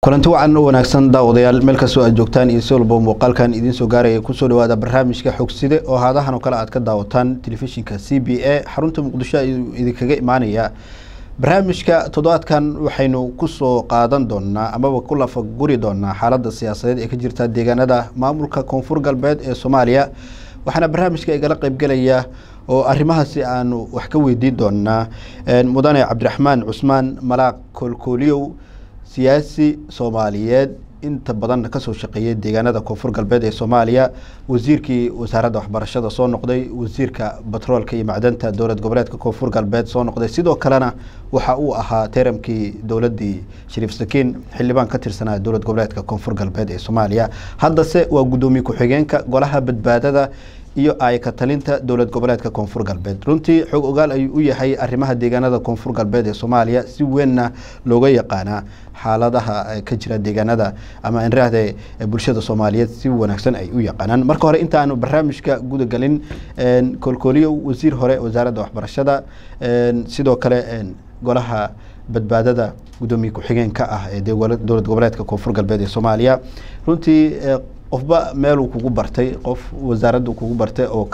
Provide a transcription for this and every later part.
kulanti wacan u wanaagsan daawadayaal meel kastoo aad joogtaan iyo si walba muuqaalkan idiin soo gaaraya kusoo dhawaada barnaamijka xogside oo haadahan oo kale aad ka daawataan telefishinka c b a xarunta muqdisho ayuu idinkaga imaanaya barnaamijka toddobaadkan waxaynu kusoo qaadan doonaa amaba ku lafaguri doonaa xaaladda siyaasadeed ee ka jirta deegaanada maamulka koonfur galbeed ee soomaaliya waxaana barnaamijka igala qeybgelaya oo arrimahaasi aanu wax ka weydiin doonaa mudane cabdiraxmaan cusmaan malaaq koolkooliyow siyaasi soomaaliyeed inta badan kasoo shaqeeyay deegaanada koonfur galbeed ee soomaaliya wasiirkii wasaaradda waxbarashada soo noqday wasiirka batroolka iyo macdanta dowlad goboleedka koonfur galbeed soo noqday sidoo kalena waxa uu ahaa teramkii dowladii shariif sakiin xildhibaan ka tirsanaa dowlad goboleedka koonfur galbeed ee soomaaliya haddase waa guddoomiye ku-xigeenka golaha badbaadada iyo ayka talinta dowlad goboleedka koonfur galbeed runtii xog ogaal ayuu u yahay arrimaha deegaanada koonfur galbeed ee soomaaliya si weynna looga yaqaanaa xaaladaha ka jira deegaanada ama inraahde bulshada soomaaliyeed si wanaagsan ay u yaqaanaan marka hore intaanu barnaamijka gudagelin koolkooliyo wasiir hore wasaaradda waxbarashada sidoo kale golaha badbaadada guddoomiye ku-xigeenka ah ee dowlad goboleedka koonfur galbeed ee soomaaliya runtii qofba meeluu kugu bartay qof wasaaraddu kugu bartay oo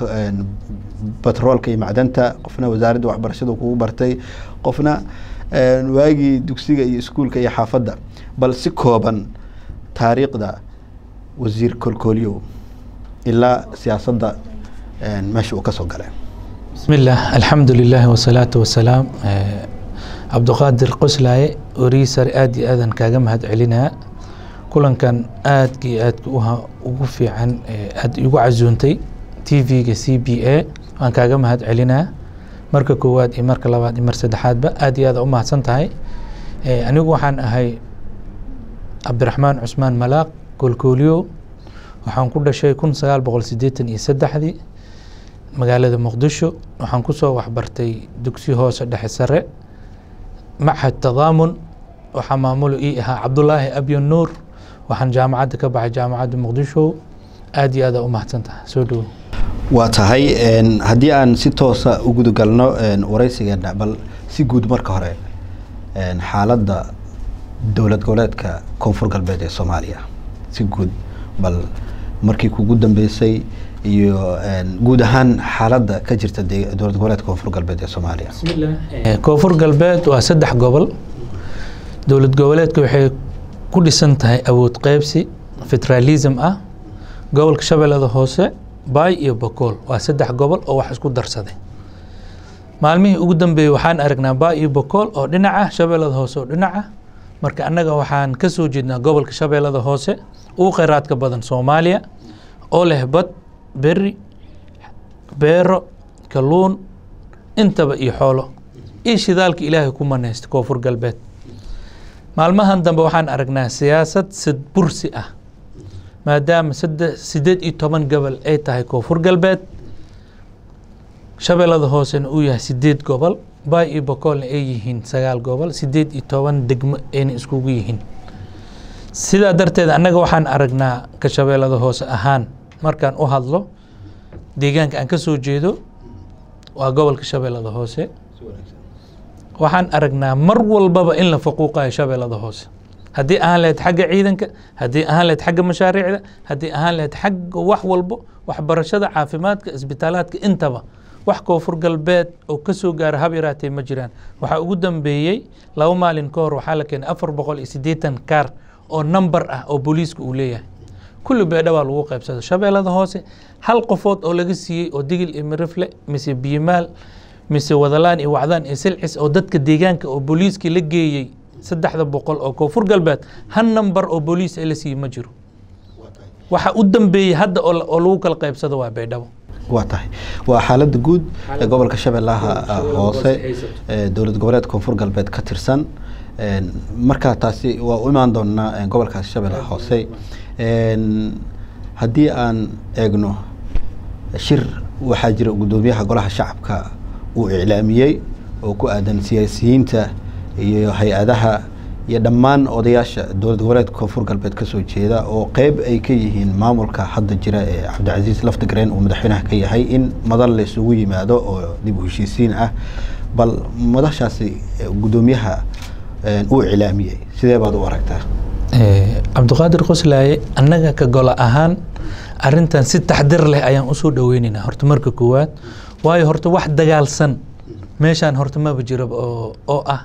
batroolka iyo macdanta qofna wasaaradda waxbarashada kugu bartay qofna waagii dugsiga iyo iskuulka iyo xaafadda bal si kooban taariikhda wasiir koolkooliyow ilaa siyaasadda meesha uu ka soo galay bismi illah alxamdu lilah wasalaatu wasalaam cabduqaadir qoslaaye wariisar aada iyo aadan kaaga mahad celinaa kulankan aadka iyo aadka ugu fiican aada igu casuuntay t v-ga c b a waan kaaga mahad celinaa marka koowaad iyo marka labaad iyo mar saddexaadba aad iyo aad u mahadsan tahay anigu waxaan ahay cabdiraxmaan cusmaan malaaq koolkooliyo waxaan ku dhashay kun sagaal boqol sideetan iyo saddexdii magaalada muqdisho waxaan kusoo waxbartay dugsi hoose dhexe sare machad tadaamun waxaa maamulo ii ahaa cabdulaahi abyan nuur waxaan jaamacadda ka baxay jaamacadda muqdisho aada iyo aada u mahadsan tahay soo dhowo waa tahay haddii aan si toosa u gudagalno wareysigeena bal si guud marka hore xaaladda dowlad goboleedka koonfur galbeed ee soomaaliya si guud bal markii kugu dambeysay iyo guud ahaan xaaladda ka jirta dowlad goboleedka koonfur galbeed ee soomaaliya koonfur galbeed waa saddex gobol dowlad goboleedka waxay ku dhisan tahay awood qeybsi federalism ah gobolka shabeellada hoose baay iyo bokool waa saddex gobol oo wax isku darsaday maalmihii ugu dambeeyey waxaan aragnaa baay iyo bokool oo dhinaca shabeellada hoose oo dhinaca marka annaga waxaan ka soo jeednaa gobolka shabeellada hoose ugu kheyraadka badan soomaaliya oo leh bad beri beero kalluun intaba iyo xoolo iyo shidaalka ilaahay ku manaysta koonfur galbeed maalmahan dambe waxaan aragnaa siyaasad sadbursi ah maadaama sideed iyo toban gobol ay tahay koonfur galbeed shabeellada hoosena uu yahay sideed gobol baay iyo bokoolna ay yihiin sagaal gobol sideed iyo toban degmo ayna iskugu yihiin sidaa darteed annaga waxaan aragnaa ka shabeellada hoose ahaan markaan u hadlo deegaanka aan ka soo jeedo waa gobolka shabeellada hoose waxaan aragnaa mar walbaba in la faquuqayo shabeellada hoose haddii ahaan lahayd xagga ciidanka haddii ahaan lahayd xagga mashaariicda haddii ahaan lahayd xagga wax walbo waxbarashada caafimaadka isbitaalaadka intaba wax koonfur galbeed oo ka soo gaara hab yaraatee ma jiraan waxaa ugu dambeeyey laba maalin ka hor waxaa la keenay afar boqol iyo siddeetan kaar oo number ah oo booliiska uu leeyahay kulli beedha baa lagu qaybsada shabeellada hoose hal qofood oo laga siiyey oo digil iyo mirifle mise biyimaal mise wadalaan iyo wacdaan iyo silcis oo dadka deegaanka oo booliiskii la geeyey saddexda boqol oo koonfur galbeed hal number oo booliis la siiyey ma jiro waxa u dambeeyey hadda oo lagu kala qaybsado waa beydhabo waa tahay waa xaaladda guud ee gobolka shabeellaha hoose ee dowlad goboleed koonfur galbeed ka tirsan markaa taasi waa u imaan doonaa gobolkaasi shabeellaha hoose haddii aan eegno shir waxaa jira guddoomiyaha golaha shacabka uu iclaamiyey oo ku aadan siyaasiyiinta iyo hay-adaha iyo dhammaan odayaasha dowlad goboleedka koonfur galbeed kasoo jeeda oo qeyb ay ka yihiin maamulka hadda jira ee cabdicasiis laftigreen uu madaxweynaha ka yahay in madal la isugu yimaado oo dib u heshiisiin ah bal madashaasi guddoomiyaha uu iclaamiyey sidee baad u aragtaa cabdiqaadir qoslaaye annaga ka golo ahaan arintan si taxdir leh ayaan usoo dhaweyneynaa horta marka koowaad waayo horta wax dagaalsan meeshaan horta maba jiraba oo oo ah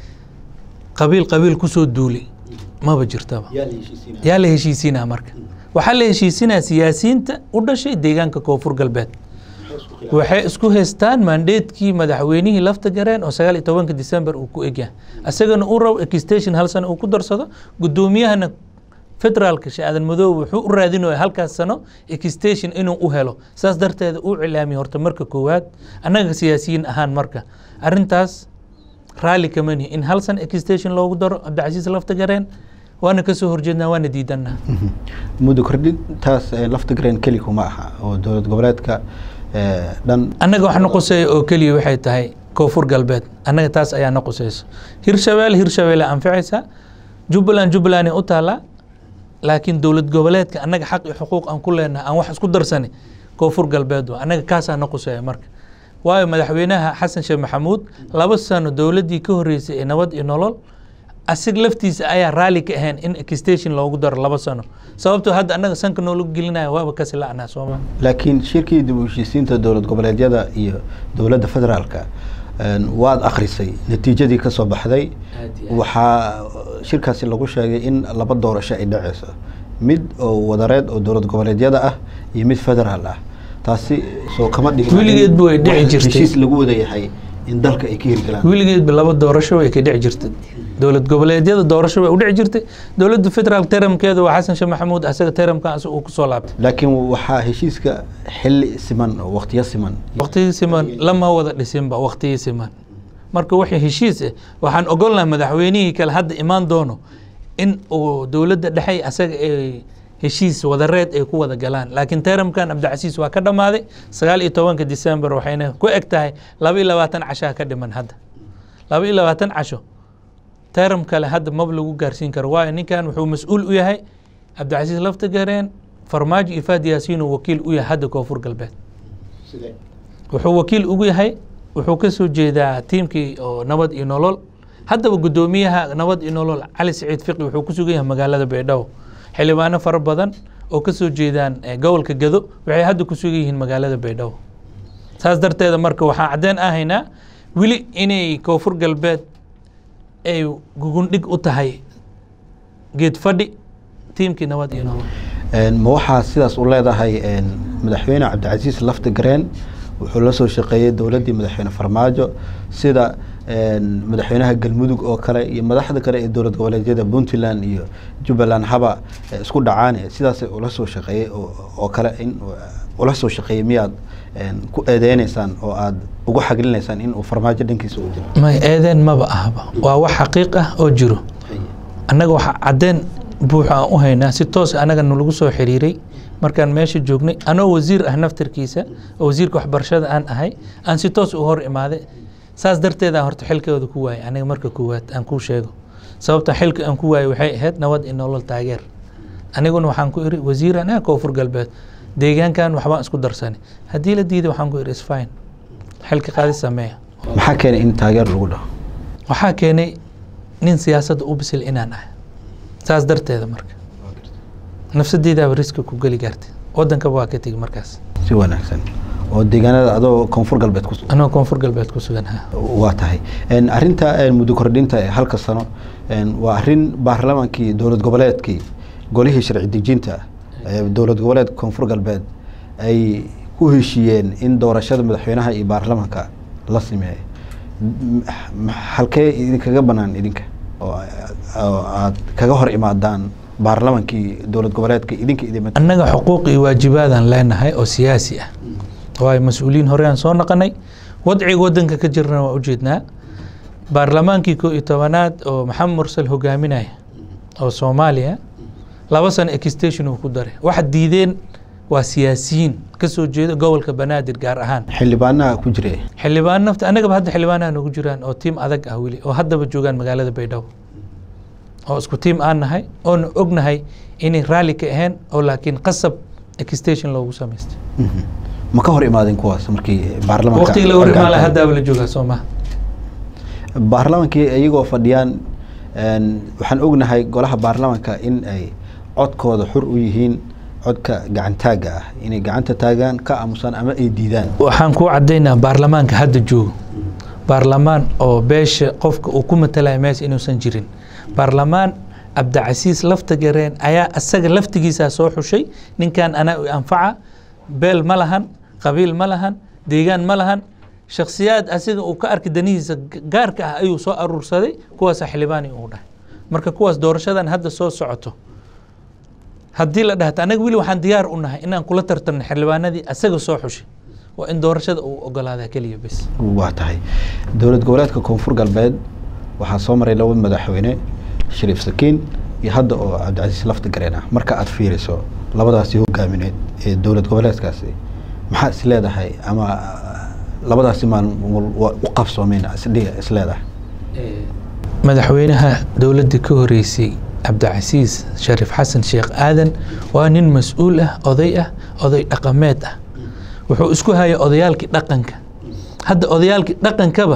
qabiil qabiil kusoo duuli maba jirtaba yaa la heshiisiinaa marka waxaa la heshiisinaa siyaasiyiinta u dhashay deegaanka koonfur galbeed waxay isku haystaan mandeedkii madaxweynihii lafta gareen oo sagaal iyo tobanka december uu ku egyahay isagana uu rabo extension hal sano uu ku darsado guddoomiyahana federaalka shaadan madoobe wuxuu u raadinaya halkaas sano extension inuu u helo saas darteeda uu cilaamiya horta marka koowaad annaga siyaasiyiin ahaan marka arintaas raalli kama nihi in hal sano extension loogu daro cabdicasiis lafta gareen waana kasoo horjeednaa waana diidanaa muddo kordhintaas lafta gareen keli kuma aha oo dowlad goboleedka dhan annaga wax na quseeya oo keliya waxay tahay koonfur galbeed annaga taas ayaa na quseyso hirshabelle hirshabelle anficaysa jubbaland jubbaland u taalaa laakiin dowlad goboleedka annaga xaq iyo xuquuq aan ku leenahay aan wax isku darsani koonfur galbeed wa annaga kaasaa na quseeya marka waayo madaxweynaha xasan sheekh maxamuud laba sano dowladdii ka horreysay ee nabad iyo nolol asig laftiisa ayaa raalli ka ahayn in extension loogu daro laba sano sababtoo hadda annaga sanka noola gelinaya waaba kasi la'naa sooma laakiin shirkii dib u heshiisiinta dowlad goboleedyada iyo dowladda federaalka waad akhrisay natiijadii ka soo baxday waxaa shirkaasi lagu sheegay in laba doorasho ay dhaceyso mid oo wadareed oo dowlad goboleedyada ah iyo mid federaal ah taasi soo kama dhigin weligeedba way dhici jirtay heshiis lagu wada yahay in dalka ay ka hirgalaan weligeedba laba doorasho way ka dhici jirtay dowlad goboleedyada doorasho way u dhici jirtay dowladda federaal teramkeeda waa xasan sheekh maxamuud asaga teramkan uu kusoo laabtay laakiin waxaa heshiiska xilli siman oo waqtiyo siman waqtigii siman lama wada dhisinba waqtigii siman marka wixii heshiis ah waxaan ogolnahay madaxweynihii kale hadda imaan doono in uu dowladda dhexe asaga ay heshiis wadareed ay ku wada galaan laakiin teramkan cabdicasiis waa ka dhammaaday sagaal iyo tobanka december waxayna ku eg tahay laba iyo labaatan cashaa ka dhiman hadda laba iyo labaatan casho teram kale hadda maba lagu gaarsiin karo waayo ninkan wuxuu mas-uul u yahay cabdicasiis lafta gareen farmaajo iyo faad yaasiin uu wakiil u yahay hadda koonfur galbeed wuxuu wakiil ugu yahay wuxuu ka soo jeedaa tiimkii oo nabad iyo nolol haddaba guddoomiyaha nabad iyo nolol cali saciid fiqi wuxuu ku sugan yahay magaalada baydhabo xildhibaano fara badan oo ka soo jeedaan gobolka gado waxay hadda ku sugan yihiin magaalada baydhabo saas darteeda marka waxaan caddeen ahaynaa weli inay koonfur galbeed ay gugundhig u tahay geed fadhi tiimkii nabad iyo nolol ma waxaa sidaas u leedahay madaxweyne cabdicasiis lafta gareen wuxuu la soo shaqeeyey dowladdii madaxweyne farmaajo sida madaxweynaha galmudug oo kale iyo madaxda kale ee dowlad goboleedyada puntland iyo jubbaland haba isku dhacaan sidaas ula soo shaqeeyey oo kale in ula soo shaqeeyey miyaad ku eedeyneysaan oo aad ugu xaglinaysaan in uu farmaajo dhankiisa u jiro may eedeen maba ahba waa wax xaqiiq ah oo jiro annaga waxaa caddeen buuxa aan u haynaa si toos annaga nalagu soo xiriiray markaan meesha joognay anoo wasiir ah naftarkiisa oo wasiirka waxbarashada aan ahay aan si toos u hor imaaday saas darteedaan horta xilkooda ku waayay aniga marka koowaad aan kuu sheego sababta xilka aan ku waayay waxay ahayd nabad iyo nolol taageer aniguna waxaan ku iri wasiiran ah koonfur galbeed deegaankan waxbaan isku darsanay haddii la diiday waxaan ku iri isfine xilka qaadi sameeya maxaa keenay in taageer lagu dhaho waxaa keenay nin siyaasadda u bisil inaan ahay saas darteeda marka nafsadeydaaba riska ku geli gaartay wadankaba waa ka tegi markaas si wanaagsan oo deegaanada adoo koonfur galbeed ku anoo koonfur galbeed ku sugan ha waa tahay arinta muddo kordhinta ee halka sano waa arin baarlamaankii dowlad goboleedkii golihii sharci dejinta dowlad goboleed koonfur galbeed ay ku heshiiyeen in doorashada madaxweynaha iyo baarlamaanka la sameeyo halkee idinkaga banaan idinka oo aad kaga hor imaadaan baarlamaankii dowlad goboleedka idinka idin annaga xuquuq iyo waajibaadaan leenahay oo siyaasi ah waayo mas-uuliyiin hore aan soo naqanay wadciga wadanka ka jirna waa ujeednaa baarlamaankii koo iyo tobanaad oo maxamed mursal hogaaminaya oo soomaaliya laba sano extension uu ku daray waxa diideen waa siyaasiyiin ka soo jeeda gobolka banaadir gaar ahaan xildhibaanaha ku jira xildhibaan nafta annagaba hadda xildhibaanaha noogu jiraan oo tiim adag ah weli oo haddaba joogaan magaalada baydhabo oo isku tiim aan nahay oona ognahay inay raalli ka ahayn oo laakiin qasab extension loogu samaystay ma ka hor imaadeen kuwaas markii baarlamaanka waqtigii la hor imaan lahaa haddaaba la joogaa soo maha baarlamaankii iyagoo fadhiyaan waxaan ognahay golaha baarlamaanka in ay codkooda xur u yihiin codka gacantaaga ah inay gacanta taagaan ka aamusaan ama ay diidaan waxaan kuu caddaynaa baarlamaanka hadda joogo baarlamaan oo beesha qofka uu ku matalaya meesha inuusan jirin baarlamaan cabdicasiis lafta gareen ayaa asaga laftigiisaa soo xushay ninkan anaa u anfaca beel ma lahan qabiil ma lahan deegaan ma lahan shakhsiyaad asiga uu ka arki danihiisa gaarka ah ayuu soo aruursaday kuwaasa xildhibaani uu dhahay marka kuwaas doorashadan hadda soo socoto haddii la dhahta anaga weli waxaan diyaar u nahay inaan kula tartarno xildhibaanadii asaga soo xushay waa in doorashada uu ogolaadaa keliya bes waa tahay dowlad goboleedka koonfur galbeed waxaa soo maray laba madaxweyne shariif sakiin iyo hadda oo cabdicasiis lafta gareen ah marka aad fiiriso labadaasi hogaamineed ee dowlad goboleedkaasi maxaa is leedahay ama labadaasi maalmood waa u qabsoomeen is leedahay madaxweynaha dowladda ka horeysay cabdicasiis shariif xasan sheekh aadan waa nin mas-uul ah oday ah oday dhaqameed ah wuxuu isku hayay odayaalkii dhaqanka hadda odayaalkii dhaqankaba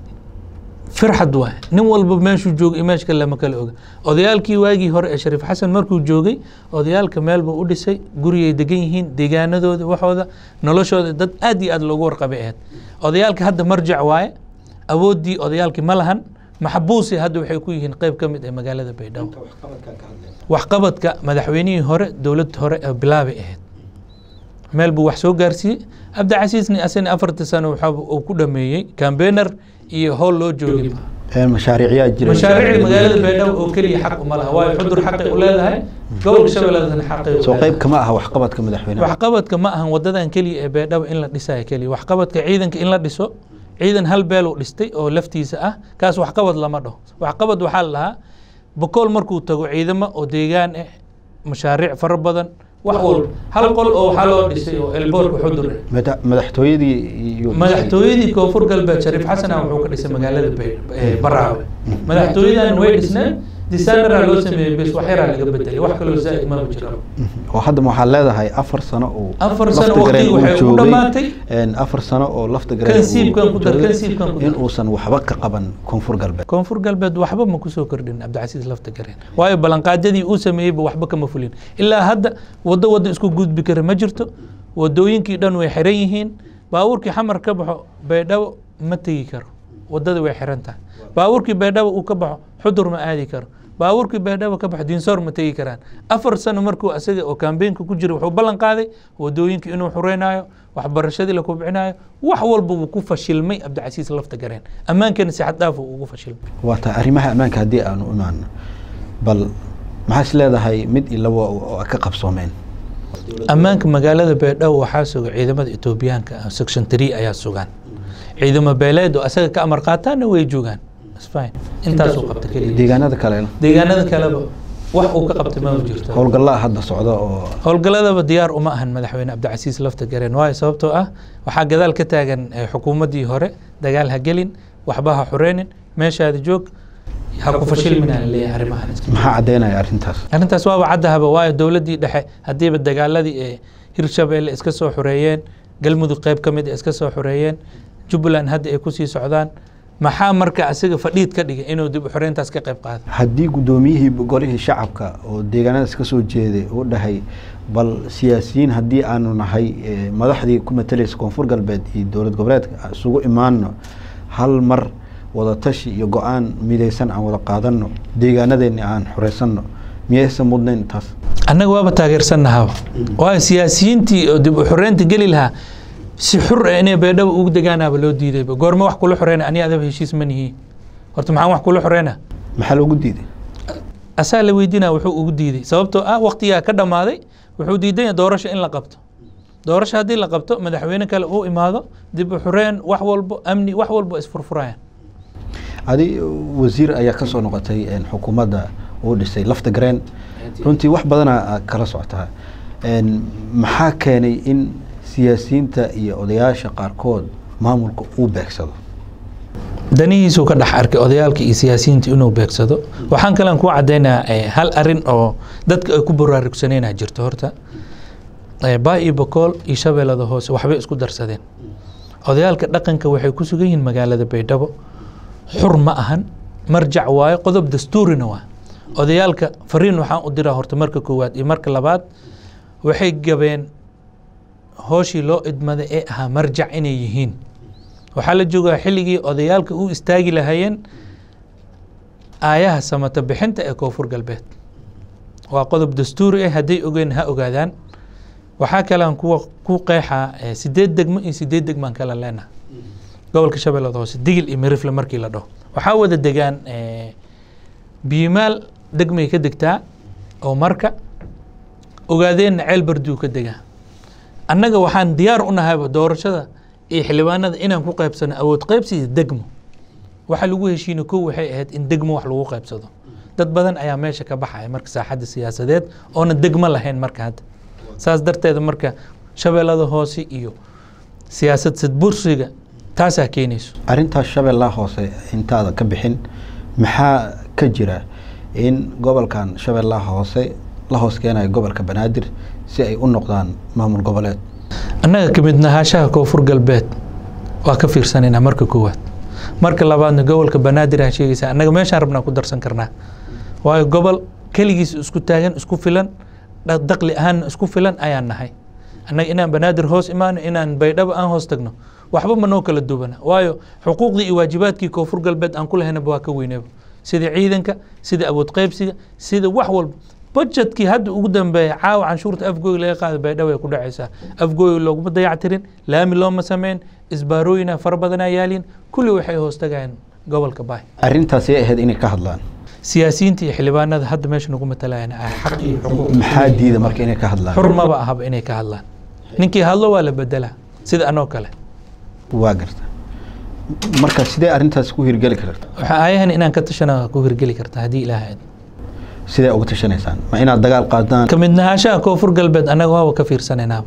firxad waay nin walba meeshuu joogay iyo meesha kale lama kala oga odayaalkii waagii hore ee shariif xasan markuu joogay odayaalka meel buu u dhisay gurigay degan yihiin deegaanadooda waxooda noloshooda dad aad iyo aad loogu warqabay ahayd odayaalka hadda marjac waaye awooddii odayaalkii ma lahan maxbuusi hadda waxay ku yihiin qeyb ka mid ee magaalada baydhabo waxqabadka madaxweynihii hore dowladda hore ee bilaabay ahayd meel buu wax soo gaarsiiyey cabdicasiisni asina afartii sano waxa uu ku dhameeyey cambener iyo howl loo joogay mashaariicyaa jira mashaariicda magaalada baydhabo oo keliya xaq uma laha waayo xudur xaqay u leedahay gobolka shabeelladana xaqay u soo leedahay qayb kama aha waxqabadka madaxweynaha waxqabadka ma ahan wadadan keliya ee baydhabo in la dhisayo keliya waxqabadka ciidanka in la dhiso ciidan hal beeluu dhistay oo laftiisa ah kaas waxqabad lama dhaho waxqabad waxaa la dhahaa bokool markuu tago ciidamo oo deegaan ah mashaariic fara badan wax walba hal qol oo waxaa loo dhisay oo elboorka xudur ah Mada- madaxtooyadii iyo madaxtooyadii koonfur galbeed shariif xasan ah wuxuu ka dhisay magaalada Bay- ee baraawe madaxtooyadan way dhisneen disaanara loo sameeyey bes wax yaraa laga bedelay wax kaloo zaa'id ma jiro oo hadda waxaa leedahay afar sano oo Afar sano lafta gareen waqtigu uu waxay u joogay, dhammaatay. een, afar sano oo lafta gareen Kansiibkan uu ku dar, joogay, kansiibkan ku dar. in uusan waxba ka qaban koonfur galbeed koonfur galbeed waxba ma kusoo kordhin cabdicasiis lafta gareen waayo ballanqaadyadii uu sameeyeyba waxba kama fulin ilaa hadda waddo waddo isku gudbi kara ma jirto wadooyinkii dhan way xiran yihiin baabuurkii xamar ka baxo baydhabo ma tegi karo waddada way xiran tahay baabuurkii baydhabo uu ka baxo xudur ma aadi karo baabuurkii baydhabo ka baxo diinsoor ma tegi karaan afar sano markuu asaga oo kaambeenka ku jira wuxuu ballan qaaday wadooyinka inuu xureynayo waxbarashadii la kubcinayo wax walba wuu ku fashilmay cabdicasiis lafta gareen ammaankana si xad dhaaf uu ugu fashilmay waa tahay arrimaha ammaanka haddii aanu imaano bal maxaa is leedahay mid iyo labo oo ay ka qabsoomeen ammaanka magaalada baydhabo waxaa suga ciidamada etoobiyaanka ah section three ayaa sugaan ciidamo beeleed oo asaga ka amar qaataana way joogaan It's fine. intaasuu qabta keliya deegaanada kalena deegaanada kaleba wax uu ka qabtay ma jirto howlgallaa hadda socda oo howlgalladaba diyaar uma ahan madaxweyne cabdicasiis lafta gareen waayo sababtoo ah waxaa gadaal ka taagan eh, xukuumaddii hore dagaal ha gelin waxba ha xureynin meeshaada joog ha ku fashilmina laleeyahay arrimahan iska maxaa caddeynaya arrintaas arrintaas waaba caddahaba waayo dowladdii dhexe haddiiba dagaaladii ee hirshabeelle iska soo xoreeyeen galmudug qayb ka mid a iska soo xoreeyeen jubbaland hadda ay kusii socdaan maxaa marka asiga fadhiid ka dhigay inuu dib u xoreyntaas ka qayb qaado haddii guddoomiyihii golihii shacabka oo deegaanadaas ka soo jeeday uu dhahay bal siyaasiyiin haddii aanu nahay eh, madaxdii ku matalaysa koonfur galbeed iyo dowlad goboleedka isugu imaano hal mar wada tashi iyo go-aan midaysan aan wada qaadano deegaanadeeni aan xoreysanno miyaysan mudnayn taas annaga waaba taageersannahaba waayo siyaasiyiintii oo dib u xoreynta geli lahaa si xur ah inay baydhabo ugu degaanaaba loo diidayba goorma wax kula xoreyna aniga adaba heshiis ma nihi horta maxaan wax kula xoreynaa maxaa loogu diiday asaa la weydiinaya wuxuu ugu diiday sababtoo ah waqtigaa ka dhammaaday wuxuu diidan yahay doorasho in la qabto doorasho haddii la qabto madaxweyne kale uu imaado dib u xoreen wax walbo amni wax walbo isfurfurayaan adi wasiir ayaa ka soo noqotay een, xukuumadda uu dhisay lafta gareen runtii wax badana aad kala socotaa Een, maxaa keenay in siyaasiyiinta iyo odayaasha qaarkood maamulka uu beegsado danihiisuu ka dhex arkay odayaalka iyo siyaasiyiinta inuu beegsado waxaan kalean kuu cadeynayaa eh, hal arin oo dadka ay ku baraarugsaneenaa jirto horta Eh, baa iyo bokool iyo shabeellada hoose waxbay isku darsadeen odayaalka dhaqanka waxay ku sugan yihiin magaalada baydhabo xur ma ahan marjac waayo qodob dastuurina waa odayaalka fariin waxaan u diraa horta marka koowaad iyo marka labaad waxay gabeen hooshii loo idmaday ee ahaa marjac inay yihiin waxaa la joogaa xilligii odayaalka u istaagi lahaayeen aayaha samata bixinta ee koonfur galbeed waa qodob dastuuri ah hadday ogeen ha ogaadaan waxaa kalean kuwa ku qeexaa sideed degmo iyo sideed degmaan kala leenaha gobolka shabeellada hoose digil iyo mirifle markii la dhaho waxaa wada degaan biimaal degmay ka degtaa oo marka ogaadeenna ceel barduu ka degaa annaga waxaan diyaar u nahayba doorashada iyo xildhibaanada inaan ku qaybsano awood qaybsiga degmo waxa lagu heshiina kow waxay ahayd in degmo wax lagu qaybsado dad badan ayaa meesha ka baxaya marka saaxadda siyaasadeed oona degmo lahayn marka hadda saas darteeda marka shabeellada hoose iyo siyaasad sadbursiga taasaa keenayso arrintaas shabeellaha hoose intaada ka bixin maxaa ka jira in gobolkan shabeellaha hoose la hoos keenayo gobolka banaadir si ay u noqdaan maamul goboleed annaga ka mid nahaashaha koonfur galbeed waa ka fiirsanaynaa marka koowaad marka labaadna gobolka banaadir aa sheegaysaa annaga meeshaan rabnaa ku darsan karnaa waayo gobol keligiis isku taagan isku filan daqli ahaanna isku filan ayaan nahay annaga inaan banaadir hoos imaano inaan baydhabo aan hoos tagno waxba ma noo kala duwana waayo xuquuqdii iyo waajibaadkii koonfur galbeed aan ku lahaynaba waa ka weynaba sida ciidanka sida awood qaybsiga sida wax walba budgetkii hadda ugu dambeeya caawa canshuurta afgooy laga qaada baydhabo ay ku dhacaysaa afgooy looguma dayactirin laami looma sameyn isbaarooyina fara badanaa yaaliin kulli waxay hoos tagayaan gobolka baay arrintaasay ahayd inay ka hadlaan siyaasiyiinta iyo xildhibaanada hadda meesha nagu matalayaan ay xaq iyo xuquuq maxaa diida marka inay ka hadlaan xur maba ahaba inay ka hadlaan ninkii hadlo waa la bedelaa sida anoo kale waa garta marka sidee arrintaas ku hirgeli karta waxaa aayahan inaan ka tashana ku hirgeli karta haddii ilaaha sidee uga tashanaysaan ma inaad dagaal qaadaan ka mid nahaashaha koonfur galbeed annaga waaba ka fiirsanaynaaba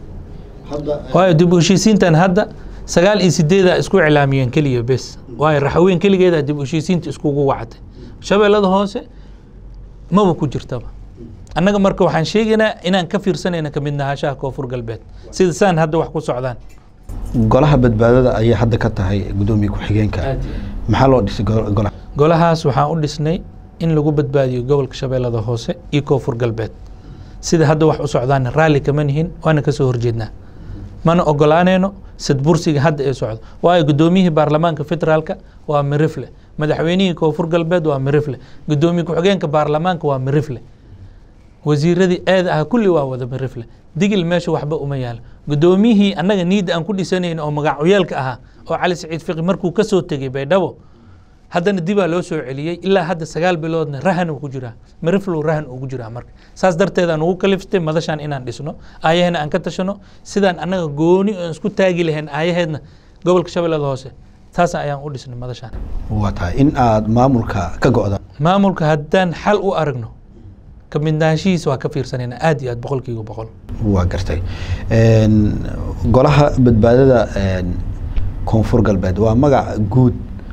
waayo dib u heshiisiintan hadda sagaal iyo sideedaa isku iclaamiyeen keliya bes waayo raxweyn keligeedaa dib u heshiisiinta iskugu wacatay shabeellada hoose maba ku jirtaba annaga marka waxaan sheegaynaa inaan ka fiirsanayna ka mid nahaashaha koonfur galbeed sida saan hadda wax ku socdaan golaha badbaadada ayaa hadda ka tahay guddoomiye ku-xigeenka maxaa loo dhisay golaha golahaas waxaan u dhisnay in lagu badbaadiyo gobolka shabeellada hoose iyo koonfur galbeed sida hadda wax u socdaana raalli kama nihin waana ka soo horjeednaa mana ogolaanayno sadbursiga hadda ee socdo waayo guddoomiyihii baarlamaanka federaalka waa mirifle madaxweynihii koonfur galbeed waa mirifle guddoomiye ku-xigeenka baarlamaanka waa mirifle wasiiradii eeda ah kulli waa wada mirifle digil meesha waxba uma yaalo guddoomiyihii annaga niidda aan ku dhisanayn oo magacyaalka ahaa oo cali saciid fiqi markuu ka soo tegey baydhabo haddana dibaa loo soo celiyey ilaa hadda sagaal biloodna rahan uu ku jiraa miriflow rahan ugu jiraa marka saas darteedaan ugu kaliftay madashaan inaan dhisno aayahena aan ka tashano sidaan annaga gooni aan isku taagi lahayn aayaheedna gobolka shabeellada hoose taas ayaan u dhisnay madashaan waa tahay in aad maamulka ka go-da maamulka haddaan xal u aragno ka midnaanshihiisa waa ka fiirsanayna aad iyo aad boqolkiiba boqol waa gartay golaha badbaadada koonfur galbeed waa magac guud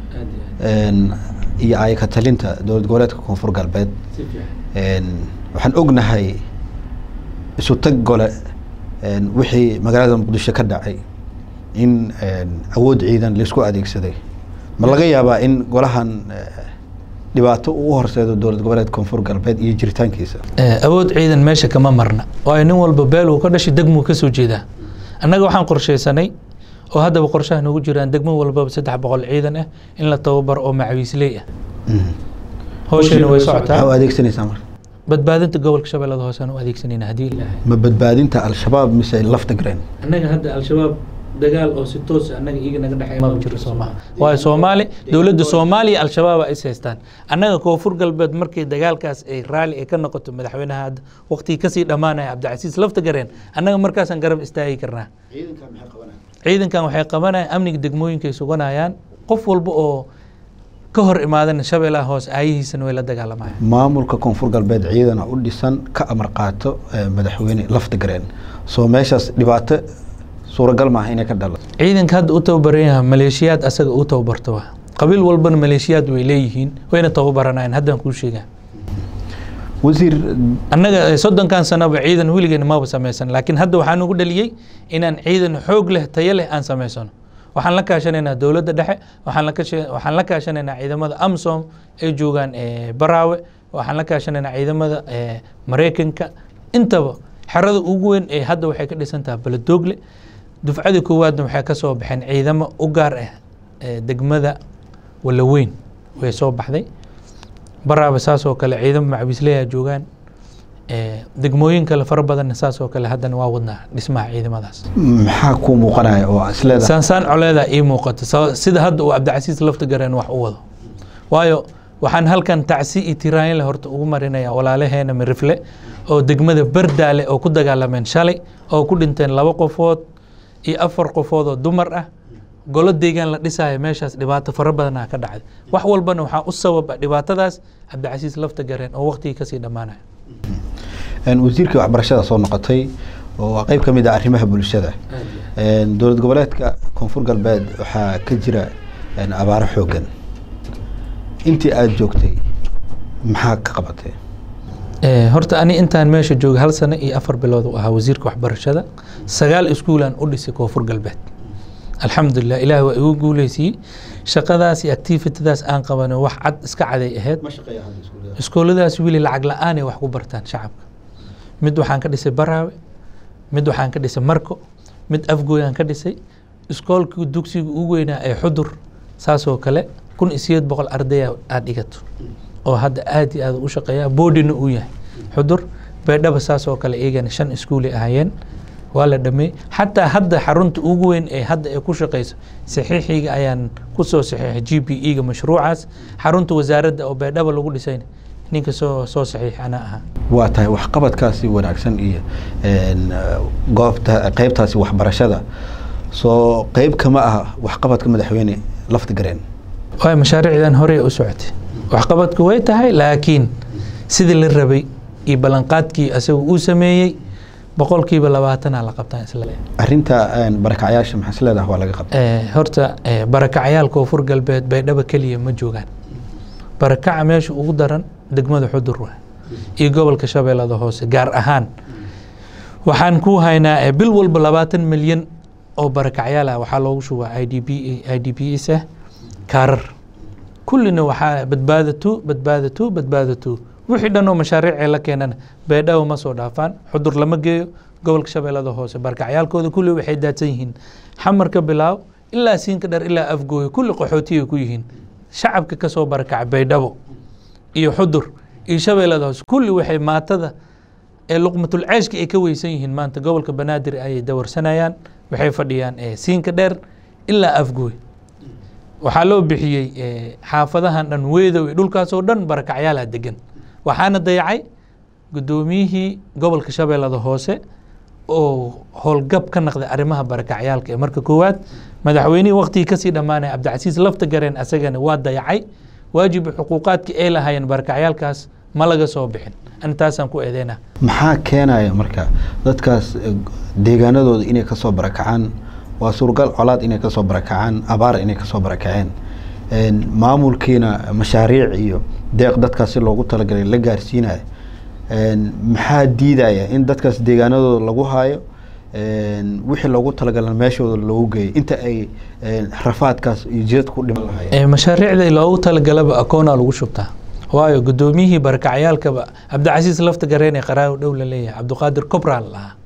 iyo ayaka talinta dowlad goboleedka koonfur galbeed waxaan ognahay isu tag gole wixii magaalada muqdisho ka dhacay in awood ciidan laisku adeegsaday ma laga yaabaa in golahan dhibaato uu u horseedo dowlad goboleed koonfur galbeed iyo jiritaankiisa awood ciidan meesha kama marna waayo nin walba beel uu ka dhashay degmuu ka soo jeedaa annaga waxaan qorshaysanay oo haddaba qorshaha noogu jiraan degmo walbaba saddex boqol ciidan ah in la tababaro oo macawiisley ah howsheena way socotaa maxaa u adeegsanaysaa marka badbaadinta gobolka shabeellada hoosaan u adeegsanayna haddii ilaahay ma badbaadinta al-shabaab mise lafta gareen annaga hadda al-shabaab dagaal oo si toos annaga iyaga naga dhexeeya ma jiro soomaha waayo soomaali dowladda soomaaliya al-shabaaba is haystaan annaga koonfur galbeed markii dagaalkaas ay raalli ay ka noqoto madaxweynaha hadda waqtigii kasii dhammaanaya cabdicasiis lafta gareen annaga markaasaan garab istaagi karnaa ciidankan waxay qabanayaan amniga degmooyinka ay suganayaan qof walba oo ka hor imaadana shabeellaha hoose aayihiisana way la dagaalamayaan maamulka koonfur galbeed ciidana u dhisan ka amar qaato madaxweyne lafta gareen soo meeshaas dhibaato suuragal maaha inay ka dhalato ciidanka hadda u tababaran yaha maleeshiyaad asaga u tababarto wa qabiil walbana maleeshiyaad way leeyihiin wayna tababaranayaan haddaan kuu sheegaa wasiir annaga soddonkan sanoba ciidan weligeena maba samaysan laakiin hadda waxaa nugu dhaliyey inaan ciidan xoog leh tayo leh aan samaysano waxaan la kaashanaynaa dowladda dhexe waxaan la kasha- waxaan la kaashanaynaa ciidamada amsom ay joogaan eh, baraawe waxaan la kaashanaynaa ciidamada eh, maraykanka intaba xerada ugu weyn ee hadda waxay ka dhisan tahay baladogle dufcadii koowaadna waxay ka soo baxeen ciidamo u gaar ah eh, degmada walaweyn way soo baxday baraawe saas oo kale ciidamo macbiisleyaa joogaan eh, degmooyin kale fara badanna saas oo kale haddana waa wadnaa dhismaha ciidamadaas maxaa kuu muuqanaya oo isleedahay saansaan coleedaa ii muuqata sa- sida hadda uu cabdicasiis lafta gareen wax u wado waayo waxaan halkan tacsi iyo tiraanle horta ugu marinaya walaalaheena mirifle oo degmada bardaale oo ku dagaalameen shalay oo ku dhinteen laba qofood iyo afar qofood oo dumar ah golo deegaan la dhisaayo meeshaas dhibaato fara badanaa ka dhacday wax walbana waxaa u sababa dhibaatadaas cabdicasiis lafta gareen oo waqtigii kasii dhammaanaya Een, wasiirkii waxbarashada soo noqotay oo waa qeyb ka mid ah arrimaha bulshada Een, dowlad goboleedka koonfur galbeed waxaa ka jira een, abaaro xoogan intii aada joogtay maxaa ka qabatay Eh, horta ani intaan meesha jooga hal sano iyo afar bilood u ahaa wasiirka waxbarashada sagaal iskuulaan u dhisay koonfur galbeed alxamdulilah ilaah waa igu guuleysiiyey shaqadaas iyo activitadaas aan qabano wax cad iska caday ahayd iskooladaas wili lacag la-aanay wax ku bartaan shacabka mid waxaan ka dhisay baraawe mid waxaan ka dhisay marko mid afgooyaan ka dhisay iskoolkii dugsiga ugu weynaa ee xudur saasoo kale kun iyo sideed boqol ardaya aad dhigato oo hadda aad iyo aad u shaqeeya boodina uu yahay xudur beedhaba saasoo kale iyagana shan iskuulay ahaayeen waa la dhameey xataa hadda xarunta ugu weyn ee hadda ay ku shaqeyso saxiixiga ayaan kusoo saxiixay g p e ga mashruucaas xarunta wasaaradda oo beedhaba lagu dhisayna ninka soo soo saxiix anaa ahaa waa tahay waxqabadkaasi wanaagsan iyo een, goobta qeybtaasi waxbarashada soo qeyb kama ah waxqabadka madaxweyne lafta gareen waay mashaariicdan hore u socotay waxqabadku way tahay laakiin sidii la rabay iyo ballanqaadkii asaga uu sameeyey boqolkiiba labaatanaa la qabtaan isla arrinta een, barakacyaasha maxaa isleedahay waa laga qabtay Eh, horta eh, barakacayaal koonfur galbeed baydhaba keliya ma joogaan barakaca meesha ugu daran degmada xudur wa iyo gobolka shabeellada hoose gaar ahaan waxaan ku haynaa eh, bil walba labaatan milyan oo barakacyaal ah waxaa loogu shubaa i d b i d b s ah kaarar kullina waxaa badbaadatu badbaadatu badbaadatu wixii dhan oo mashaariicee la keenana beedhawa ma soo dhaafaan xudur lama geeyo gobolka shabeellada hoose barkacyaalkooda kulli waxay daadsan yihiin xamar ka bilaaw ilaa siinka dhar ilaa afgooyo kulli qaxootiyay ku yihiin shacabka ka soo barakaca baydhabo iyo xudur iyo shabeellada hoose kulli waxay maatada ee luqmatul ceeshka ay ka weysan yihiin maanta gobolka banaadir ayay dawarsanayaan waxay fadhiyaan eh, siinka dheer ilaa afgooy waxaa loo bixiyey eh, xaafadahan dhan weedow iyo dhulkaasoo dhan barakacyaala degan waxaana dayacay guddoomiyihii gobolka shabeellada hoose oo howlgab ka naqday arrimaha barakacyaalka ee marka koowaad madaxweynihii waqtigii kasii dhammaanaya cabdicasiis lafta gareen asagana waa dayacay waajibi xuquuqaadkii ay lahaayeen barakacyaalkaas ma laga soo bixin intaasaan ku eedeynaa maxaa keenaya marka dadkaas eh, deegaanadooda inay kasoo barakacaan waa suuragal colaad inay kasoo barakacaan abaar inay kasoo barakaceen Een, maamulkiina mashaariic iyo deeq dadkaas si loogu talagalay la gaarsiinayo Een, maxaa diidaya in dadkaas deegaanadooda lagu haayo Een, wixii loogu talagalay meeshooda loogu geeyo inta ay een, rafaadkaas iyo jidad ku dhiman lahaayeen Eh, mashaariicda loogu talagalaba akoonaa lagu shubtaa waayo guddoomiyihii barakacyaalkaba cabdicasiis lafta gareen ee qaraawo dhow la leeyahay cabdiqaadir kobraal lahaa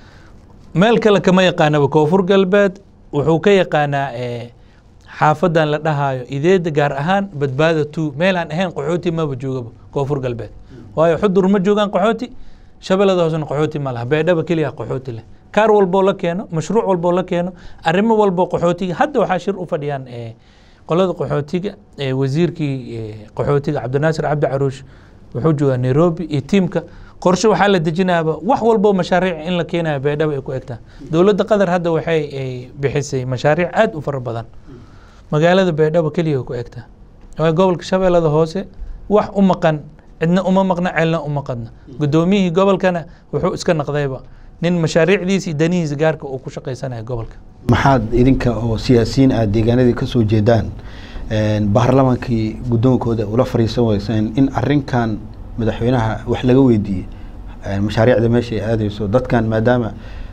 meel kale kama yaqaanaba koonfur galbeed wuxuu ka yaqaanaa eh, xaafadan la dhahaayo ideeda gaar ahaan badbaada two meel aan ahayn qaxooti maba joogaba koonfur galbeed waayo xudur ma joogaan qaxooti shabeellada hoosena qaxooti ma laha beedhaba keliya qaxooti leh kaar walboo la keeno mashruuc walboo la keeno arrimo walboo qaxootiga hadda waxaa shir u fadhiyaan eh, qolada qaxootiga ee wasiirkii eh, qaxootiga cabdinaasir cabdi caruush wuxuu joogaa nairobi iyo tiimka qorshe waxaa la dejinaaba wax walbo mashaariic in la keenayo beedhaba ay ku egtaa dowladda qatar hadda waxay ay bixisay mashaariic aad u fara badan magaalada beedhaba keliya ay ku egtaa waayo gobolka shabeellada hoose wax u maqan cidna uma maqna celna uma qadna guddoomiyihii gobolkana wuxuu iska naqdayba nin mashaariicdiisa iyo danihiisa gaarka uu ku shaqaysanaya gobolka maxaad idinka oo siyaasiyiin aad deegaanadii kasoo jeedaan een, baarlamaankii guddoonkooda ula fariisan weyseen in arrinkan madaxweynaha wax laga weydiiyey een, mashaariicda meesha ay aadeyso dadkan maadaama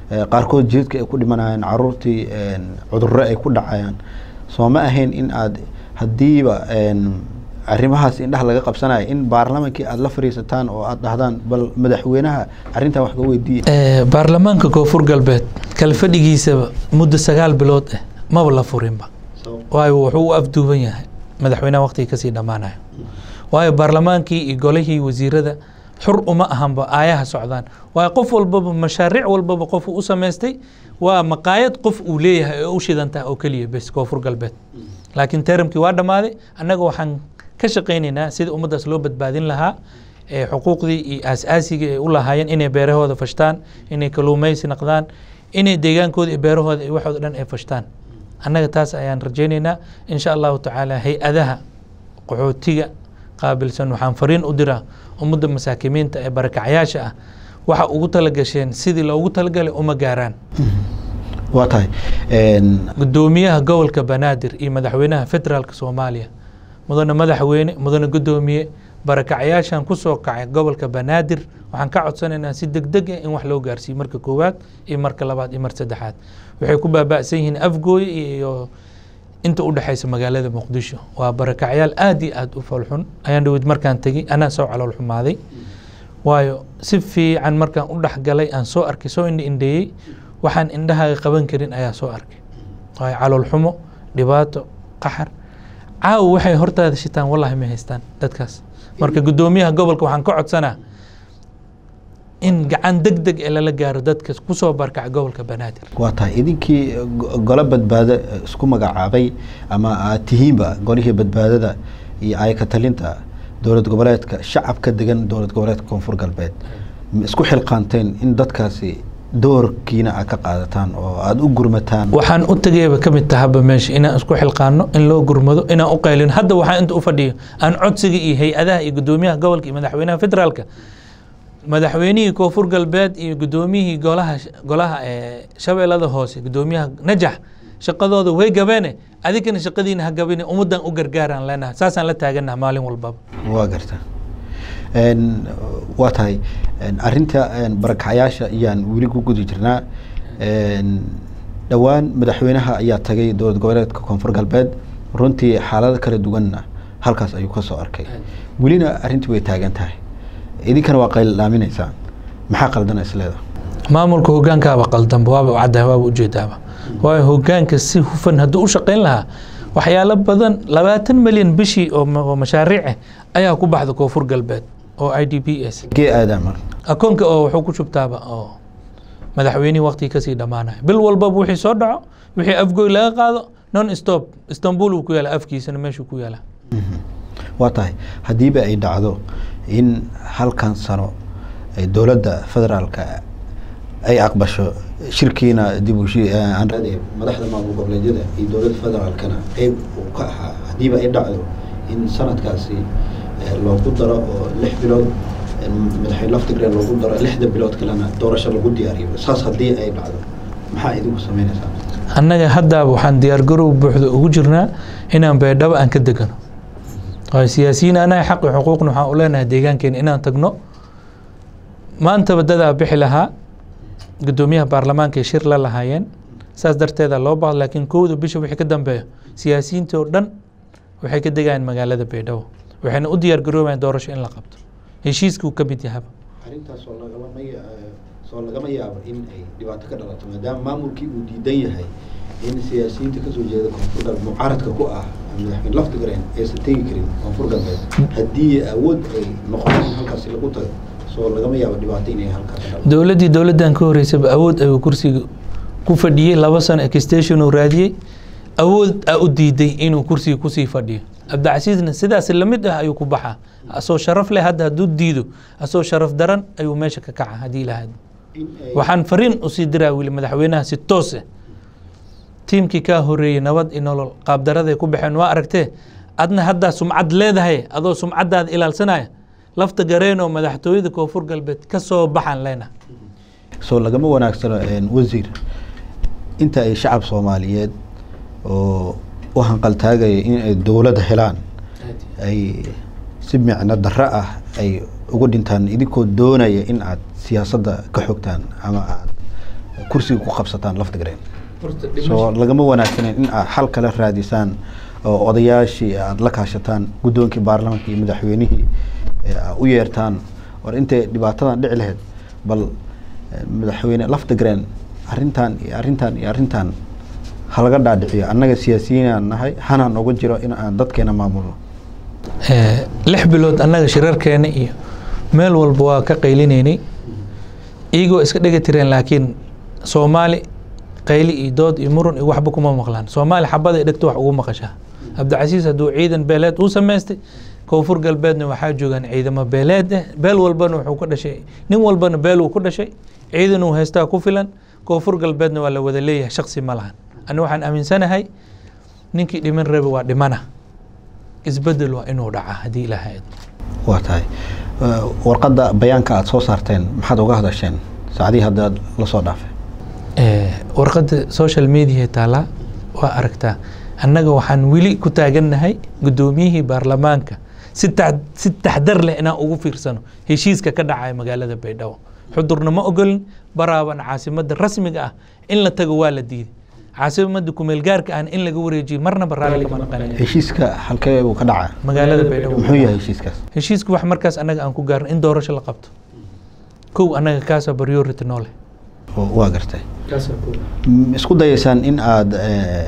qaarkood jidadka ay ku dhimanayaan caruurtii cudurro ay ku dhacayaan soo ma ahayn in aad haddiiba arrimahaas indhaha laga qabsanayo in baarlamaankii aada la fariisataan oo aada dhahdaan bal madaxweynaha arrintan wax ka weydiiya baarlamaanka koonfur galbeed kala fadhigiisaba muddo sagaal bilood ah maba la furinba waayo wuxuu u afduuban yahay madaxweynaha waqtiga kasii dhammaanayo waayo baarlamaankii iyo golihii wasiirada xur uma ahanba aayaha socdaan waayo qof walbaba mashaariic walbaba qof u samaystay waa maqaayad qof uu leeyahay oo u shidantaha oo keliya bes koonfur galbeed laakiin teramkii waa dhammaaday annaga waxaan ka shaqaynaynaa sidii ummaddaas loo badbaadin lahaa ee xuquuqdii iyo aas-aasiga ay u lahaayeen inay beerahooda fashtaan inay kaluumaysi naqdaan inay deegaankooda iyo beerahooda iyo waxooda dhan ay fashtaan annaga taas ayaan rajaynaynaa insha allahu tacaala hay-adaha qaxootiga qaabilsan waxaan fariin u diraa ummadda masaakimiinta ee barakacyaasha ah waxa ugu talagasheen sidii loogu talagalay uma gaaraan waa tahay gudoomiyaha gobolka banaadir iyo madaxweynaha federaalka soomaaliya mudane madaxweyne mudane gudoomiye barakacyaashan kusoo kacay gobolka banaadir waxaan ka codsanaynaa si deg deg ah in wax loo gaarsiiyo marka koowaad iyo marka labaad iyo mar saddexaad waxay ku baaba'san yihiin afgooye iyo inta u dhexaysa magaalada muqdisho waa barakacyaal aada iyo aada u falxun ayaan dhawid markaan tegey anaa soo calool xumaaday waayo si fiican markaan u dhexgalay aan soo arkay soo indha indheeyey waxaan indhahaaga qaban karin ayaa soo arkay waayo calool xumo dhibaato qaxar caawa waxay hortaada shitaan wallahi ma haystaan dadkaas marka guddoomiyaha gobolka waxaan ka codsanaa in gacan deg deg ee lala gaaro dadka kusoo barkaca gobolka banaadir waa tahay idinkii golo badbaado isku magacaabay ama aad tihiinba golihii badbaadada iyo ayaka talinta dowlad goboleedka shacabka degan dowlad goboleedka koonfur galbeed ma isku xilqaanteen in dadkaasi doorkiina aad ka qaadataan oo aada u gurmataan waxaan u tagayaba ka mid tahaba meesha inaan isku xilqaano in loo gurmado inaan u qaylino hadda waxaan inta u fadhiyo aan codsiga iyo hay-adaha iyo guddoomiyaha gobolka iyo madaxweynaha federaalka madaxweynihii koonfur galbeed iyo guddoomiyihii golaha golaha shabeellada hoose guddoomiyaha najax shaqadooda way gabeene adigana shaqadiina ha gabine ummaddan u gargaaraan leenaha saasaan la taaganaha maalin walbaba waa garta waa tahay arinta barakacyaasha ayaan weli ku guda jirnaa dhowaan madaxweynaha ayaa tagay dowlad goboleedka koonfur galbeed runtii xaalado kala duwanna halkaas ayuu ka soo arkay welina arrintii way taagan tahay idinkana waa qayldhaaminaysaan maxaa qaldana isleeda maamulka hogaankaaba qaldanba waaba caddaha waaba ujeedaaba waayo hogaanka si hufan hadduu u shaqayn lahaa waxyaalo badan labaatan milyan bishii oo mashaariic ah ayaa ku baxda koonfur galbeed oo i d p s gee aadama akoonka oo wuxuu ku shubtaaba oo madaxweynihii waqtigii kasii dhammaanaya bil walbaba wixii soo dhaco wixii afgoy laga qaado non stop istanbul uu ku yaala afkiisana meeshuu ku yaala waa tahay haddiiba ay dhacdo in halkan sano dowladda federaalka ay aqbasho shirkiina dib madaxda maamul goboleedyada iyo dowladda federaalkana qeyb uu ka ahaa haddiiba ay dhacdo in sanadkaasi loogu daro oo lix bilood madaxweyne laftigree loogu daro lixda bilood kalena doorasho lagu diyaariyo saas haddii ay dhacdo maxaa idinku sameynaysaa annaga haddaaba waxaan diyaargarow buuxda ugu jirnaa inaan beedhabo aan ka degano waayo siyaasiyiin anaga xaqi xuquuqna waxaan u leenahay deegaankeena inaan tagno maantaba dadaa bixi lahaa guddoomiyaha baarlamaanka ay shir la lahaayeen saas darteeda loo baahdo laakiin kowda bisha wixii ka dambeeyo siyaasiyiinta oo dhan waxay ka degayaan magaalada baydhabo waxayna u diyaar garoobayaan doorasho in la qabto heshiiskuu ka mid yahaba arrintaas oo lagama soo lagama yaabo in ay dhibaato ka dhalato maadaama maamulkii uu diidan yahay in siyaasiyiinta kasoo jeeda koonfur galbeed mucaaradka ku ah madaxweyne laftigreen aysan tegi karin koonfur galbeed haddii awood ay noqoto in halkaasi lagu tago soo lagama yaabo dhibaato inay halkaas ka dhalato dowladdii dowladdan ka horeysaba awood ayuu kursiga ku fadhiyey laba sano extension uu raadiyey awood a u diiday inuu kursiga kusii fadhiyo cabdicasiisna sidaas lamid ah ayuu ku baxaa asoo sharaf leh hadda hadduu diido asoo sharaf daran ayuu meesha ka kaca haddii lahayd waxaan fariin usii diraa wili madaxweynaha si toos ah tiimkii kaa horeeyey nabad iyo nolol qaabdaraday ku baxeen waa aragtee adna haddaa sumcad leedahay adoo sumcaddaada ilaalsanaya lafta gareenoo madaxtooyada koonfur galbeed ka soo baxaan leenaha soo lagama wanaagsano wasiir inta ay shacab soomaaliyeed oo u hanqaltaagaya in ay dowladda helaan ay si micno darro ah ay ugu dhintaan idinkoo doonaya in aad siyaasadda ka xogtaan ama aad kursiga ku qabsataan laftigreen soo lagama wanaagsaneyn in aad xal kale raadisaan oo odayaashii aada la kaashataan guddoonkii baarlamaanka iyo madaxweynihii u yeertaan war intay dhibaatadan dhici lahayd bal madaxweyne laftigreen arrintan iyo arrintan iyo arrintan halaga dhaadhiciyo annaga siyaasiyiinaan nahay hanaan oga jiro in aan dadkeena maamulno lix bilood annaga shirarkeena iyo meel walba waa ka qaylinaynay iyagoo iska dhega tireen laakiin soomaali qayli iyo dood iyo murun iyo waxba kuma maqlaan soomaali xabada dhegto wax ugu maqashaa cabdicasiis hadduu ciidan beeleed uu samaystay koonfur galbeedna waxaa joogaan ciidamo beeleed eh beel walbana wuxuu ka dhashay nin walbana beel uu ku dhashay ciidan uu haystaa ku filan koonfur galbeedna waa la wada leeyahay shaksi ma lahan ani waxaan aaminsanahay ninkii dhiman rabe waa dhimana isbedel waa inuu dhaca haddii ilaaha idmo waa tahay warqadda bayaanka aada soo saarteen maxaad uga hadasheen saacdihii haddaad la soo dhaafay warqadda social media taalaa waa aragtaa annaga waxaan weli ku taagannahay guddoomiyihii baarlamaanka si ta si taxdar leh inaan ugu fiirsano heshiiska ka dhacaya magaalada baydhabo xudurna ma ogolin baraaban caasimadda rasmiga ah in la tago waa la diiday caasimadda kumeelgaarka ahna in laga wareejiyo marnaba raalli kama naqanin heshiiska halkee buu ka dhacaa magaalada baydhabo muxuu yahay heshiiskaas heshiisku wax markaas annaga aan ku gaarno in doorasho la qabto kow annaga kaasa priority noole waa gartay isku dayaysaan in aada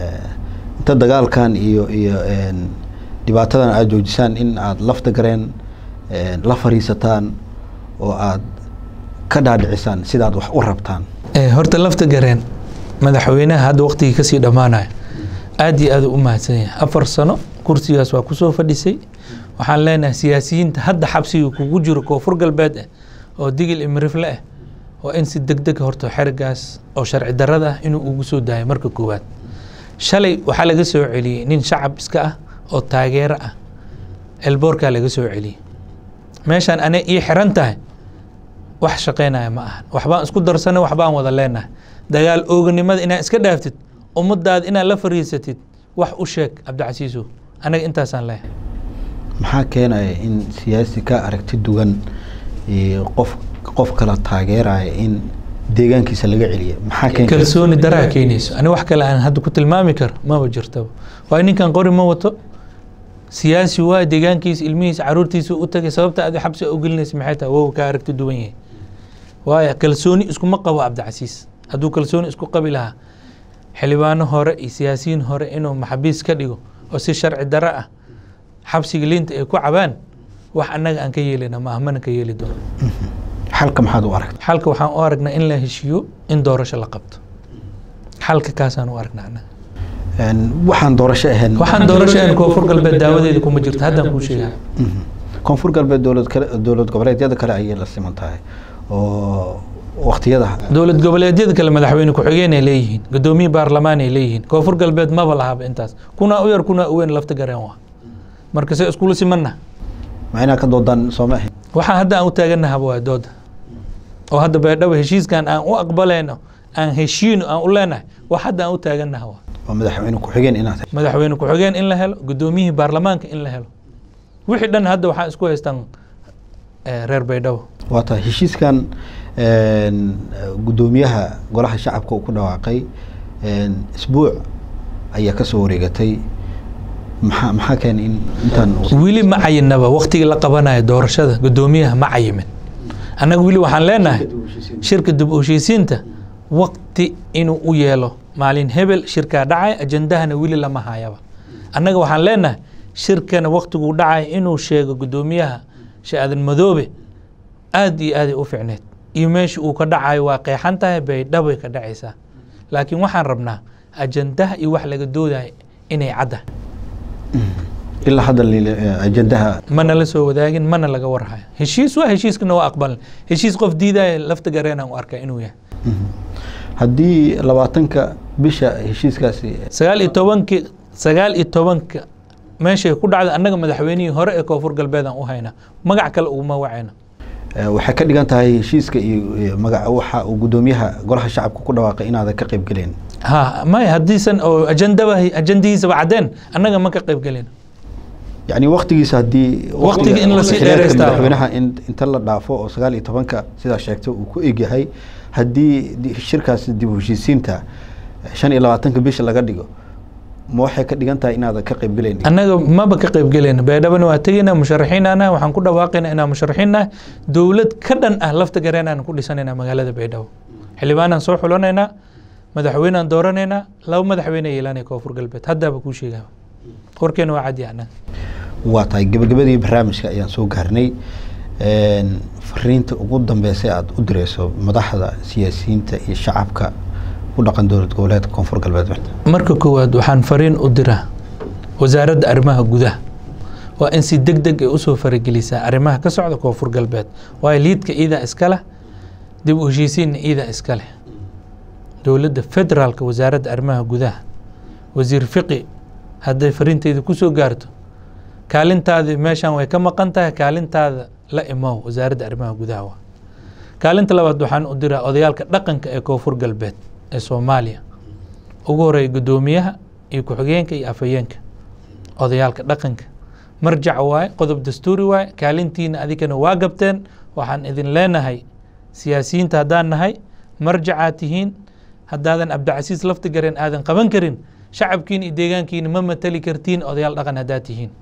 inta dagaalkan iyo iyo dhibaatadan aada joojisaan in aada lafta gareen la fariisataan oo aada ka dhaadhicisaan sidaad wax u rabtaan horta lafta gareen madaxweynaha hadda waqtigii kasii dhammaanayo aada iyo aada u mahadsan yahay afar sano kursigaas waa kusoo fadhisay waxaan leenahay siyaasiyiinta hadda xabsiga kugu jiro koonfur galbeed ah oo digil imirifle ah waa in si deg deg horto xerigaas oo sharci darada ah inuu ugu soo daayo marka koowaad shalay waxaa laga soo celiyey nin shacab iska ah oo taageero ah elboorkaa laga soo celiyey meeshaan ane ii xiran tahay wax shaqaynaya ma ahan waxbaan isku darsanay waxbaan wada leenahay dagaal ooganimada inaad iska dhaaftid ummadaada inaad la fariisatid wax u sheeg cabdicasiisow anaga intaasaan leeyahay maxaa keenaya in siyaasi ka aragti duwan iyo qof qof kala taageeraya in deegaankiisa laga celiya maxaa keen kalsooni daraa keenayso ani wax kale aan hadda ku tilmaami karo maba jirtaba waayo ninkan qori ma wato siyaasi waa deegaankiisa ilmihiisa caruurtiisa u tagay sababta aad xabsi u gelinaysa maxay tahay wow kaa aragti duwan yahay waayo kalsooni iskuma qabo cabdicasiis hadduu kalsooni isku qabi lahaa xildhibaano hore iyo siyaasiyiin hore inuu maxabiis ka dhigo oo si sharci daro ah xabsiga liinta ay ku cabaan wax annaga aan ka yeelina ma ah mana ka yeeli doono xalka maxaad u aragta xalka waxaan u aragnaa in la heshiiyo in doorasho la qabto xalka kaasaan u aragnaa annaga waxaan doorasho ahayn waxaan doorasho ahayn koonfur galbeed daawadeeda kuma jirto haddaan kuu sheegaa koonfur galbeed dowlad kale dowlad goboleedyada kale ayay la siman tahay oo waqtiyada dowlad goboleedyada kale madaxweyne ku-xigeen ay leeyihiin guddoomiye baarlamaan ay leeyihiin koonfur galbeed maba lahaba intaas kunaa u yar kunaa u weyn lafta gareen waa marka se iskula simanna ma inaa ka doodaan sooma ahayn waxaan hadda aan u taaganahaba waa dooda oo hadda baydhabo heshiiskan aan u aqbalayno aan heshiino aan u leenahay wax hadda aan u taaganaha waa waa madaxweyne ku-xigeen inaad madaxweyne ku-xigeen in la helo guddoomiyihii baarlamaanka in la helo wixii dhan hadda waxaan isku haystaan reer baydhabo waa tahay heshiiskan guddoomiyaha golaha shacabka uu ku dhawaaqay isbuuc ayaa kasoo wareegatay maxaa maxaa keenay in intaan weli ma cayinaba waktigii la qabanayo doorashada guddoomiyaha ma cayimin annaga weli waxaan leenahay shirka dib u heshiisiinta wakti inuu u yeelo maalin hebel shirkaa dhacay ajandahana weli lama hayaba annaga waxaan leenahay shirkana waktiguu dhacay inuu sheego guddoomiyaha shaadan madoobe aada iyo aaday u ficneed iyo meesha uu ka dhacayo waa qeexan tahay baydhabay ka dhacaysaa laakiin waxaan rabnaa ajandaha iyo wax laga doodayo inay cadda ilaa hadda ajandaha mana la soo wadaagin mana laga warhayo heshiis waa heshiiskana waa aqbalan heshiis qof diidaya lafta gareenaan u arkaa inuu yahay haddii labaatanka bisha heshiiskaasi sagaal iyo tobanki sagaal iyo tobanka meeshay ku dhacda annaga madaxweynihii hore ee koonfur galbeedaan u haynaa magac kale uguma wacayna waxay ka dhigan tahay heshiiska iyo magac waxa uu guddoomiyaha golaha shacabka ku dhawaaqay inaadan ka qayb gelin ha maya haddiisan oo ajandaba ajandihiisaba caddeen annaga ma ka qayb gelin yani waktigiisa haddii Waqtiga in la sii xiriirka dheeraystaa. madaxweynaha in inta la dhaafo oo sagaal iyo tobanka sidaa sheegtay uu ku egyahay haddii di- shirkaasi dib u heshiisiinta shan iyo labaatanka bisha laga dhigo ma waxay ka dhigan tahay inaadan ka qaybgelayn annaga maba ka qayb gelayna baydhabana waa tegaynaa musharaxiinana waxaan ku dhawaaqaynaa inaan musharaxiinah dowlad ka dhan ah lafta gareenaan ku dhisanaynaa magaalada baydhabo xildhibaanaan soo xulanaynaa madaxweynaan dooranaynaa laba madaxweyne yeelanaya koonfur galbeed haddaaba kuu sheegaa warkeena waa cadi annaga waa tahay gabagabadii barnaamijka ayaan soo gaarnay Een, fariinta ugu dambeysa aada u direyso madaxda siyaasiyiinta iyo shacabka ku dhaqan dowlad goboleedka koonfur galbeed marka koowaad waxaan fariin u diraa wasaaradda arrimaha gudaha waa in si deg deg ay usoo faragelisaa arrimaha ka socda koonfur galbeed waayo liidka iidaa iska leh dib u heshiisiinna iidaa iska leh dowladda federaalka wasaaradda arrimaha gudaha wasiir fiqi hadday fariinteyda kusoo gaarto kaalintaadi meeshan way ka maqan tahay kaalintaada la imow wasaaradda arrimaha gudaha waa kaalinta labaad waxaan u diraa odayaalka dhaqanka ee koonfur galbeed ee soomaaliya ugu horeeya guddoomiyaha iyo ku-xigeenka iyo afhayeenka odayaalka dhaqanka marjac waaye qodob dastuuri waaye kaalintiina adigana waa gabteen waxaan idin leenahay siyaasiyiinta haddaan nahay marjacaad tihiin haddaadan cabdicasiis lafti gareen aadan qaban karin shacabkiina iyo deegaankiina ma matali kartiin odayaal dhaqan haddaad tihiin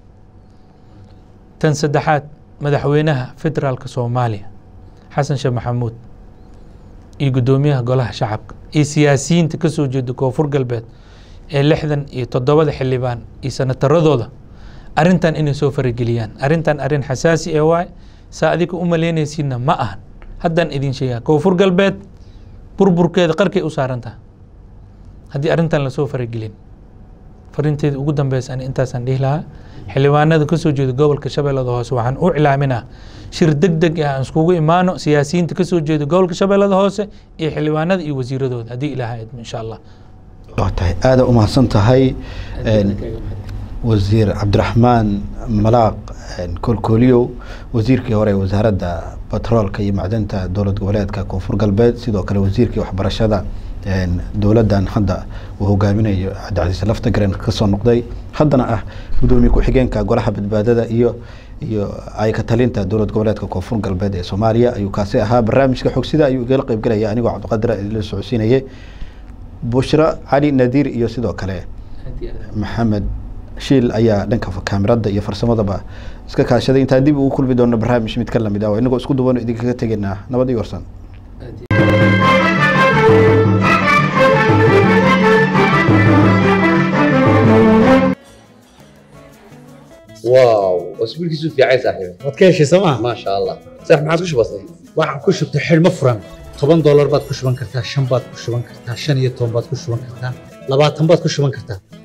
tan saddexaad madaxweynaha federaalka soomaaliya xasan sheekh maxamuud iyo guddoomiyaha golaha shacabka iyo siyaasiyiinta ka soo jeeda koonfur galbeed ee lixdan iyo toddobada xildhibaan iyo sanataradooda arrintan inay soo farageliyaan arrintan arrin xasaasi ee waay saa adika u malaynaysiinna ma ahan haddaan idin sheegaa koonfur galbeed burburkeeda qarkay u saaran tahay haddii arrintan lasoo faragelin farinteeda ugu dambeysa ani intaasaan dhihi lahaa xildhibaanada ka soo jeeda gobolka shabeellada hoose waxaan u cilaaminaa shir deg deg ah aan iskugu imaano siyaasiyiinta ka soo jeeda gobolka shabeellada hoose iyo xildhibaanada iyo wasiiradooda haddii ilaaha idmo insha allah waa tahay aada u mahadsan tahay Een, wasiir cabdiraxmaan malaaq een, kolkooliyow wasiirkii hore ee wasaaradda batroolka iyo macdanta dowlad goboleedka koonfur galbeed sidoo kale wasiirkii waxbarashada een, dowladdan hadda uu hogaaminayo cabdicasiis laftagaren kasoo noqday haddana ah gudoomiye ku-xigeenka golaha badbaadada iyo iyo ay ka talinta dowlad goboleedka koonfur galbeed ee soomaaliya ayuu kaasi ahaa barnaamijka xogsida ayuu igala qeybgelaya anigoo cabdiqadir idinla socodsiinayay bushra cali nadiir iyo sidoo kale maxamed shiil ayaa dhanka kaamirada iyo farsamadaba iska kaashaday intaan dib ugu kulmi doono barnaamij mid ka lamid ah inagoo isku duban idinkaga tegaynaa nabad iyo warsan واو اسبوع كيسو في عايز صاحبي waad ka heshay sooma ما شاء الله صح ما عادش بسيط waxaan ku shubtay xidhmo furan toban doolar baad ku shuban kartaa shan baad ku shuban kartaa shan iyo toban baad ku shuban kartaa labaatan baad ku shuban kartaa